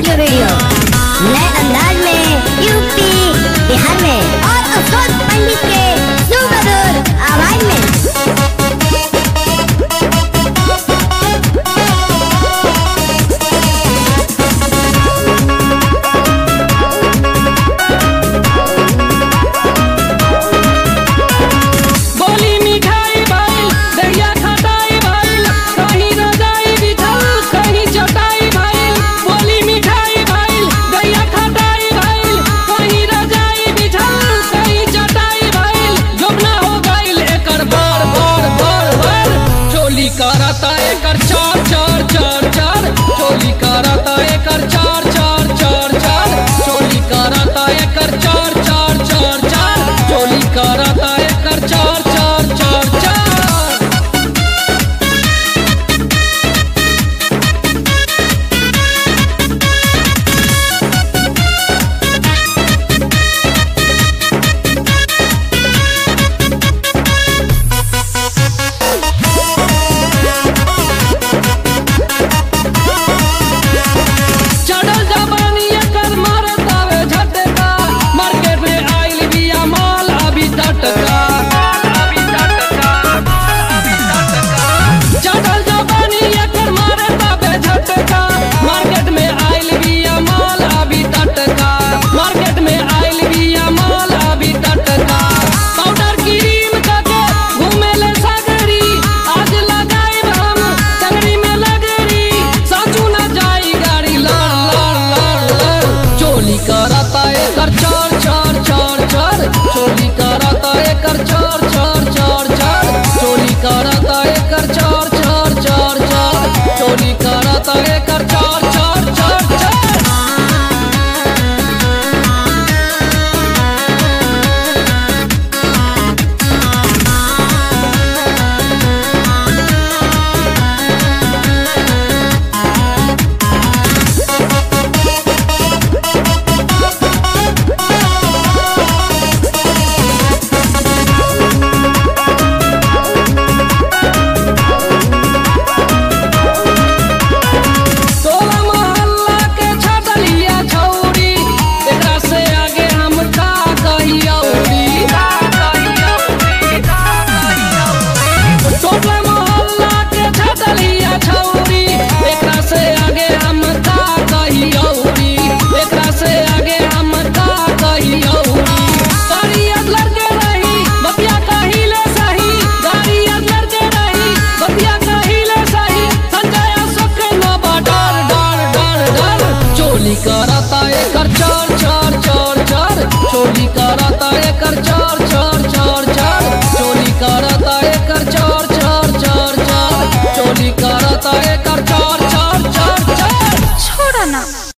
audio video नए अंदाज में यूपी बिहार में और अफरोज पंडित के सुमधुर आवाज में बोली मिठाई भाई दहिया खटाई भाई कहीं रजाई बिछल कहीं चटाई भाई बोली मिठाई भाई दहिया खटाई भाई कहीं रजाई बिछल कहीं चटाई भाई जोबना हो गइल एकर बार बार बार बार चोली करता एकर चार चार चार चार चोली करता एकर चार चार चार चार चोली करता एकर चार चार चार चार चोली करता एकर चार चार चार चार चढ़ल जवानी एकर मारत आवे झटका मार्केट में आइल बिया माल अभी टटका चढ़ल जवानी एकर मारत आवे झटका मार्केट में आइल बिया माल अभी टटका मार्केट में आइल बिया माल अभी टटका पाउडर क्रीम करके घूमेले सागरी आज लगाई हम टंगरी में लगरी साचू न जाई गाड़ी लड़ लड़ लड़ लड़ चोली करता एकर चार चार चार चार चोली करता एकर चार चार चार चार चोली करता एकर चार चार चार चार चोली करता एकर चार चार चार चार टोला मोहल्ला के छटलिया छौरी एकरा से आगे हम का कही औरी टोला मोहल्ला के छटलिया छौरी एकरा से आगे हम का कही औरी एकरा से आगे हम का कही औरी गाड़ी अदलर के रही बतिया कहिले सही गाड़ी अदलर के रही बतिया कहिले सही संजय अशोक के नबा डर डर डर डर चोली करता एकर चार चार चार चार चोली करता एकर चार